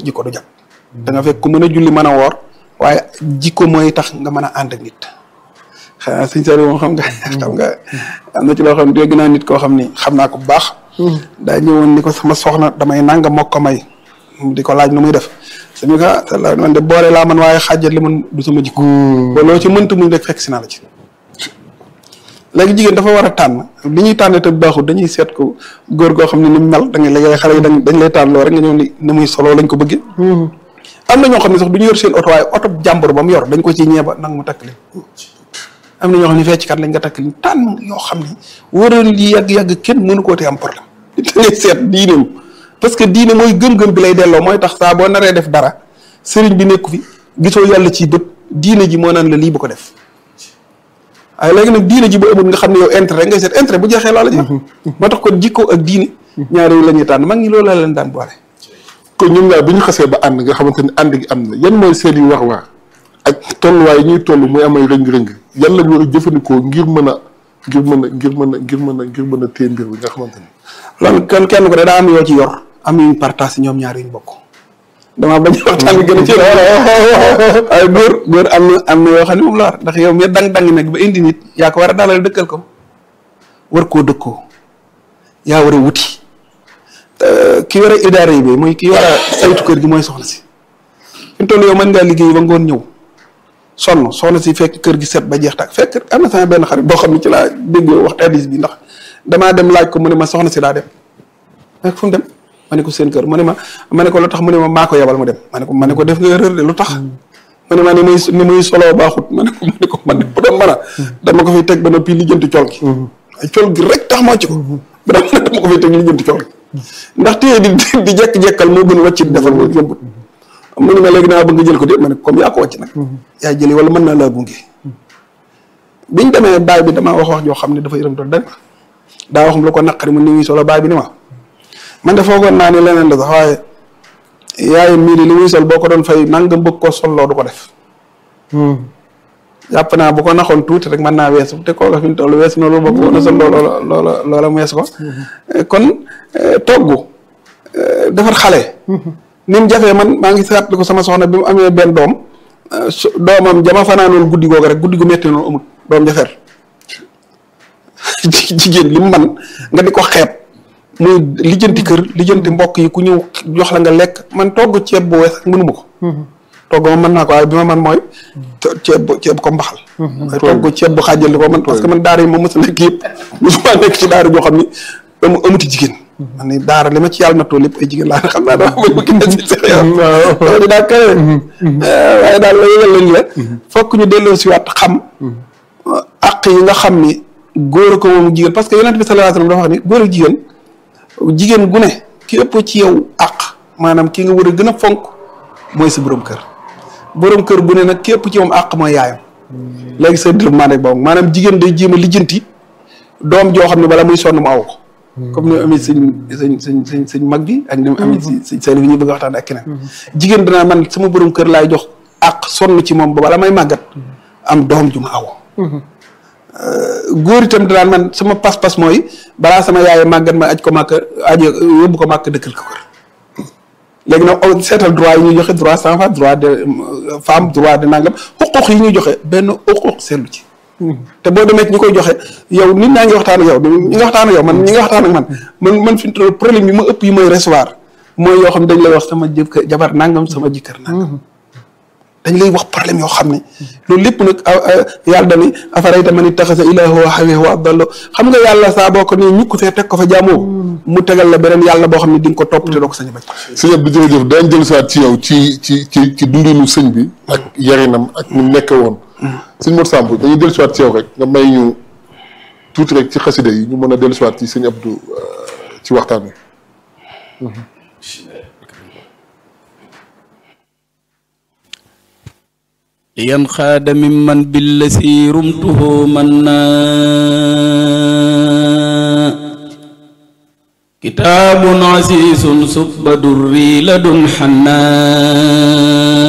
jikko du jag da nga fekk ku mën a julli mën a woor waaye jikko mooy tax nga mën a ànd ak nit xanaa sëñ Saliou moom xam nga xam nga am na ci loo xam ne dégg naa nit koo xam ni xam naa ko bu baax daa ñëwoon ni ko sama soxna damay nanga mokk ko may di ko laaj nu muy def suñu ko ah man de boole laa man waaye xaajat li man du sama jikko ba loo ci mënta muñ rek fekk si naa la ci léegi jigéen dafa war a tànn li ñuy tànn te baaxul dañuy seet ko góor goo xam ne ni mu mel da ngay léegi xale yi dañ dañ lay tànn loo rek nga ñëw ni ni muy solo lañ ko bëggee am na ñoo xam ne sax du ñu yor seen oto waaye oto jàmbur ba mu yor dañ ko ci ñeeba nag mu takk leen am na ñoo xam ne fecckat lañ nga takk leen tànn yoo xam ne waroon li yàgg-yàgg kenn mënu koo te am problème da ngay seet diineem parce que diine mooy gëm-gëm bi lay delloo mooy tax saa boo naree def dara sëriñ bi nekku fi gisoo yàlla ci bët diine ji moo naan la lii bu ko def waaye léegi nag diine ji bu amul nga xam ne yow intérêt ngay seet intérêt bu jeexee loola jeex moo tax kon jikko ak diine ñaar yooyu la ñuy tànn mag ñi loolu la leen daan boole kon ñoom ñaar bi ñu xasee ba ànd nga xamante ni ànd gi am na yan mooy seen i wax-wax ak tolluwaay yi ñuy toll muy amay rëng-rëng yan lañ war a jëfandikoo ngir mën a ngir mën a ngir mën a ngir mën a ngir mën a téye mbir bi nga xamante ni loolu kenn kenn ko de daa am yoo ci yor am yuñ partage ñoom ñaar yuñ bokk damaa bañ waxtaan bi gën a ci waaye góor góor am na am na yoo xam ne moom la war ndax yow mi dang-dang nag ba indi nit yaa ko war a dalal dëkkal ko war koo dëkkoo yaa war a wuti ki war a idaara yi bi mooy ki war a saytu kër gi mooy soxna si fi mu toll yow mën ngaa liggéey ba ngoon ñëw sonn soxna si fekk kër gi set ba jeex tak fekk am na sama benn xarit boo xam ne ci laa dégg wax hadis bi ndax damaa dem laaj ko mu ne ma soxna si daa dem fekk fu mu dem ma ne ko seen kër mu ne ma ma ne ko lu tax mu ne ma maa ko yebal mu dem ma ne ko ma ne ko def nga erreur de lu tax mu ne ma ni muy ni muy soloo baaxut ma ne ko ma ne ko man bu doon mën a dama ko fiy teg ba noppi lijjanti col gi ay col gi rek tax moo ci ko ba dama dama ko fiy teg lijjanti col gi ndax téye di di jekk-jekkal moo gën wàccit defal moo yëmbut mu ne ma léegi naa bëgg nga jël ko de ma ne comme yaa ko wàcc nag yaa jëli wala mën naa laa gunge biñ demee baay bi damaa wax wax joo xam ne dafa yërëm doon dara daa wax lu ko naqari mu ni muy solo baay bi ni ma man de foogoon naa ne leneen la sax waaye yaayam mii li muy sol boo ko doon fay nangam bëgg koo solloo du ko def jàpp naa bu ko naxoon tuuti rek mën naa weesu te kooka fi mu toll weesu na loolu ba ko na sol loola loola loola mu weesu ko kon togg defar xale ni mu jafee man maa ngi seetlu ko sama soxna bi mu amee benn doom su doomam jama fanaanoon guddi googu rek guddi gu metti noonu amul doom jafeer jigéen li mu man nga di ko xeeb muy lijjanti kër lijjanti mbokk yi ku ñëw jox la nga lekk man togg ceeb bu wees mënuma ko togg ma mën naa ko waaye bi ma man mooy ceeb bu ceeb ko mbaxal waaye togg ceeb bu xaajal di ko man parce que man daara yi ma mës a nekk yëpp mosuma nekk ci daara joo xam ni amu amuti jigéen man ni daara li ma ci yàlla nattoo lépp ay jigéen laa xam naa dama bëgg gën a si sax yow di daa kawe waaye daal la yëgal lañ la fokk ñu delloo si waat xam àq yi nga xam ni góor ko moom jigéen parce que yonent bi sallallahu alayhi wasallam dafa wax ni góor ak jigéen jigéen gu ne ki ëpp ci yow àq maanaam ki nga war a gën a fonk mooy sa borom kër borom kër gu ne nag ki ëpp ci moom àq mooy yaayam léegi sa développement rek boobu maanaam jigéen day jéem a lijjanti doom joo xam ne bala muy sonn mu aw ko comme ni amee sëñ sëñ sëñ sëñ sëñ mag bi ak ni amee si sëñ seen bi ñuy bëgg a waxtaan ak keneen jigéen danaa man sama borom kër laay jox àq sonn ci moom ba bala may màggat am doom ju ma aw góor itam danaan man sama pas-pas mooy balaa sama yaay màggat ma aj ko màkk aje yóbbu ko màkk dëkkal ko kër léegi nag seetal droit yi ñuy joxe droit sans femme droit de femme droit de nangam xuquq yi ñuy joxe benn xuquq seetlu ci te boo demee ñi koy joxe yow nit ñaa ngi waxtaan ak yow ñi nga waxtaan ak yow man ñi nga waxtaan ak man man man fi mu problème yi ma ëpp yi may recevoir mooy yoo xam ne dañ lay wax sama jëkkër jabar nangam sama jëkkër nangam dañ lay wax problème yoo xam ne loolu lépp nag yàlla dani afarayta man ittaxasa ilaahu hawahu wa adallo xam nga yàlla saa boo ko nii ñukk fee teg ko fa jaamoo mu tegal la beneen yàlla boo xam ne di nga ko topp te doo ko sañ a bañ sëñ Abdou jërëjëf daañ jël saat ci yow ci ci ci ci dundinu sëñ bi ak yarinam ak ñu nekk woon sëñ Mor Samb dañuy dellu siwaat ci yow rek nga may ñu tuuti rek ci xasida yi ñu mën a dellu siwaat ci sëñ Abdou ci waxtaan wi لينخاد ممن بالذي رمته منا كتاب عزيز سب دري لدن حنان